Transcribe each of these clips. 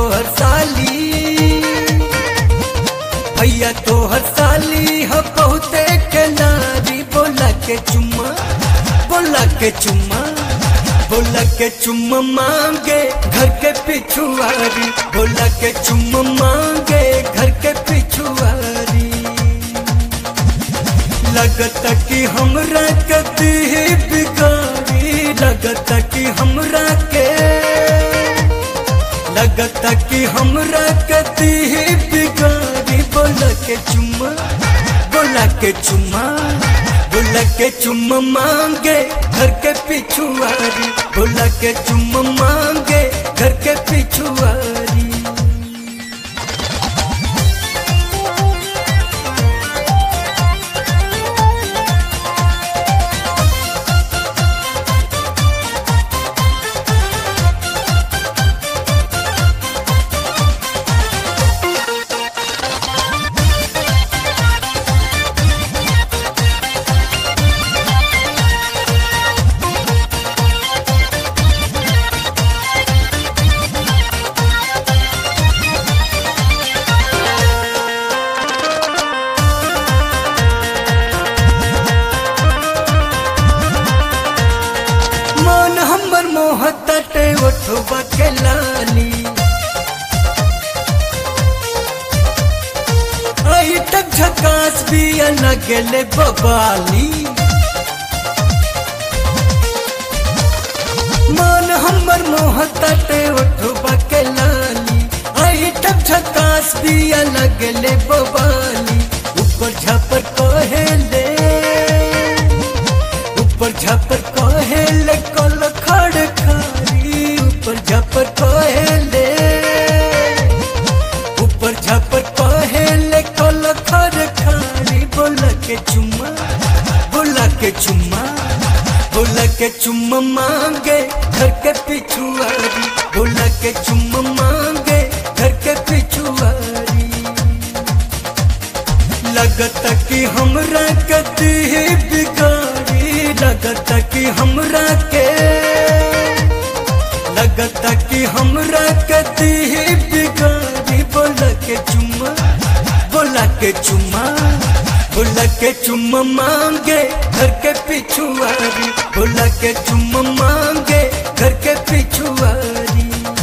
तोहर साली भैया तोहर साली हो बहुते के नारी बोला के चुम्मा बोला के चुम्मा बोला के चुम्मा मांगे घर के पिछुआरी बोला के चुम्मा मांगे घर के पिछुआरी लगता कि हमरा कति ही बिगाड़ी लगता कि हमरा के लगता कि हमरा कति ही बिगाड़ी बोला के चुम्मा बोला के चुम्मा बोला के चुम्मा मांगे घर के पिछुआरी बोला के चुम्मा मांगे घर के पिछुआरी मन हमर मोहतटे उठवा के लाली आई तक झकास भी लगले बबाली मन हमर मोहतटे उठवा के लाली आई तक झकास भी लगले बबाली ऊपर झपर कहेले ऊपर झपर कहेले कल खड़ खारी ऊपर झपर कहेले ऊपर झपर कहेले कल खड़ खारी बोला के चुम्मा बोला के चुम्मा बोला के चुम्मा मांगे घर के पिछुआरी बोला के चुम्मा मांगे घर के पिछुआरी लगता कि हमरा कति ही बिगाड़ी लगता कि हमरा के लगता कि हमरा कति ही बिगाड़ी बोला के चुम्मा बोला के चुम्मा बोला के चुम्मा मांगे घर के पिछुआरी बोला के चुम्मा मांगे घर के पिछुआरी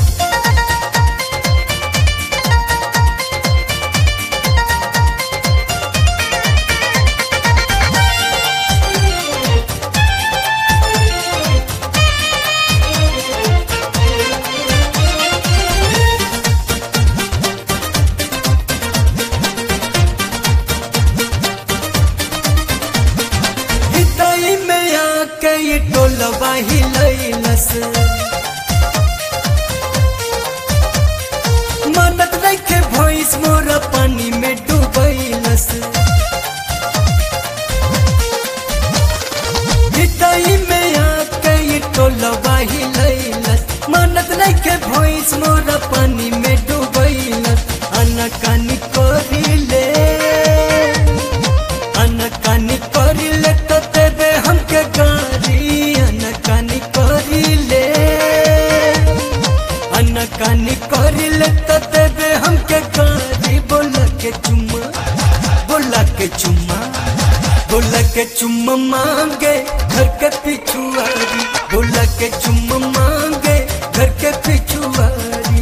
हितई में आके ये टोलवा हिलैलस मानत नइखे भैंस मोरा पानी में डूबैलस हितई में आके ये टोलवा हिलैलस मानत नइखे भैंस मोरा पानी में डूबैलस अनकानी करिले अनकानी करिले तो तेरे हमके गारी अनकानी करिले अनकानी करिले तो तेरे हमके गारी बोला के चुम्मा बोला के चुम्मा बोला के चुम्मा मांगे घर के पिछुआरी बोला के चुम्मा मांगे घर के पिछुआरी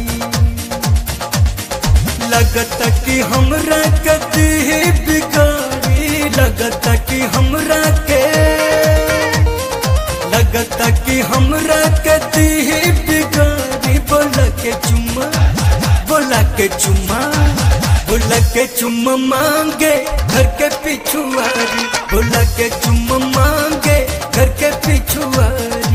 लगता कि हमरा कति ही बिगाड़ी लगता कि हमरा के लगता कि हमरा कति ही बिगाड़ी बोला के चुम्मा बोला के चुम्मा बोला के चुम्मा मांगे घर के पिछुआरी बोला के चुम्मा मांगे घर के पिछुआरी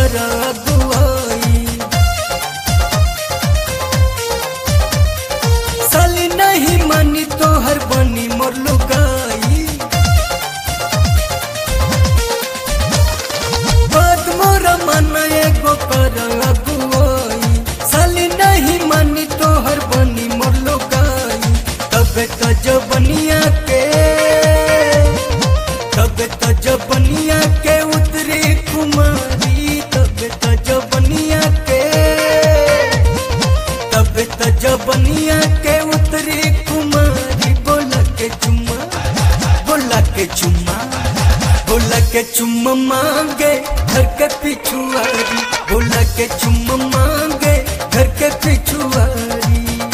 कर अगुआई साली नहीं मानी तो हर बनी मोर लुगाई बात मोरा मन एगो कर अगुआई साली नहीं मानी तो हर बनी मोर लुगाई तबे तो जबनिया के तबे तो जबनिया के उतरी कुमारी तबे तो जबनिया के तबे तो जबनिया के उतरी कुमारी बोला के चुम्मा बोला के चुम्मा बोला के चुम्मा मांगे घर के पिछुआरी बोला के चुम्मा मांगे घर के पिछुआरी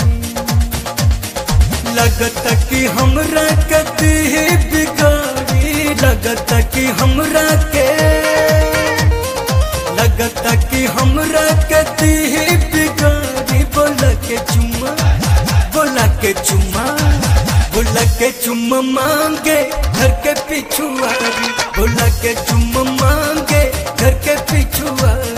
लगता कि हमरा कति बिगाड़ी लगता कि हमरा के लगता कि हमरा कति बिगाड़ी बोला के चुम्मा बोला के चुम्मा बोला के चुम्मा मांगे घर के पिछुआरी बोला के चुम्मा मांगे घर के पिछुआरी